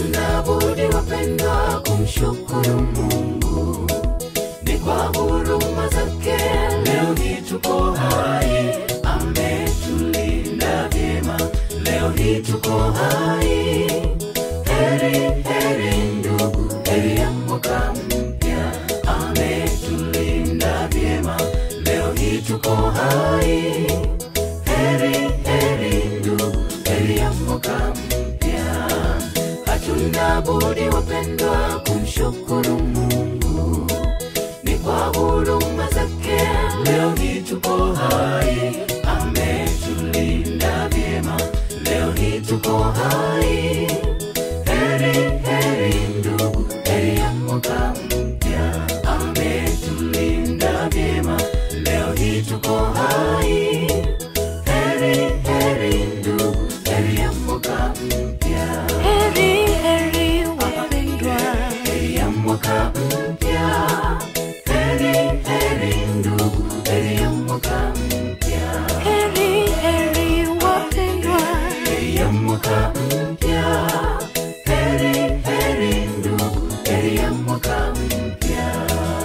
hatuna budi wapendwa kumshukuru Mungu ni kwa huruma zake leo hii tuko hai, ametulinda vyema leo hii tuko hai. Heri heri ndugu, heri ya mwaka mpya, ametulinda vyema leo hii tuko hai. Heri heri ndugu, heri ya mwaka mpya, hatuna budi wapendwa kumshukuru Mungu ni kwa huruma zake leo hii tuko hai, ametulinda vyema leo hii tuko hai. Heri heri ndugu, heri ya mwaka mpya, ametulinda vyema leo hii tuko hai. Heri heri ndugu, heri ya mwaka mpya, Heri heri wapendwa, heri ya mwaka mpya. Heri heri ndugu, heri ya mwaka mpya, heri heri wapendwa, heri ya mwaka mpya. Heri heri ndugu, heri ya mwaka mpya.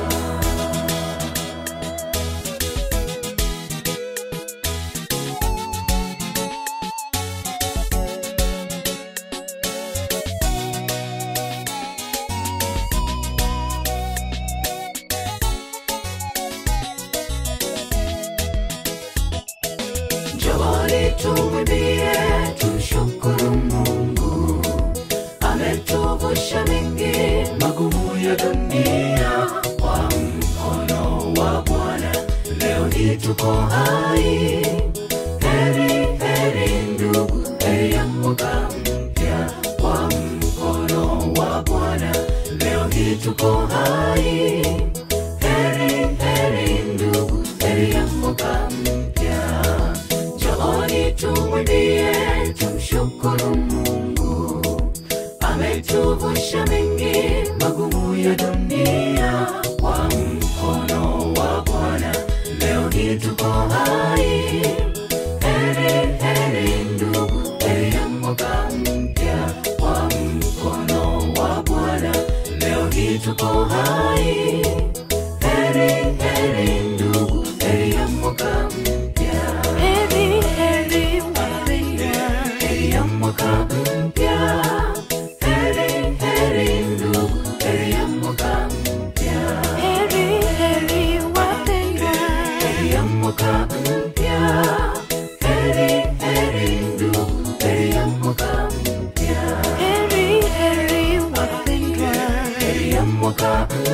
Njooni tumwimbie, tumshukuru Mungu, ametuvusha mengi magumu ya dunia kwa mkono wa Bwana. Leo hii tuko hai, heri heri ndugu, heri ya mwaka mpya kwa mkono wa Bwana. Leo hii tuko hai, heri heri ndugu, heri ya mwaka mpya. Njooni tumwimbie, tumshukuru Mungu, ametuvusha mengi magumu ya dunia kwa mkono wa Bwana. Leo hii tuko hai, heri heri ndugu, heri ya mwaka mpya kwa mkono wa Bwana. Leo hii tuko hai, heri heri ndugu, heri ya mwaka mpya heri heri wapendwa, heri ya mwaka mpya, heri heri ndugu, heri ya mwaka mpya, heri heri wapendwa, heri ya mwaka mpya, heri heri ndugu, heri ya mwaka mpya, heri heri wapendwa, heri ya mwaka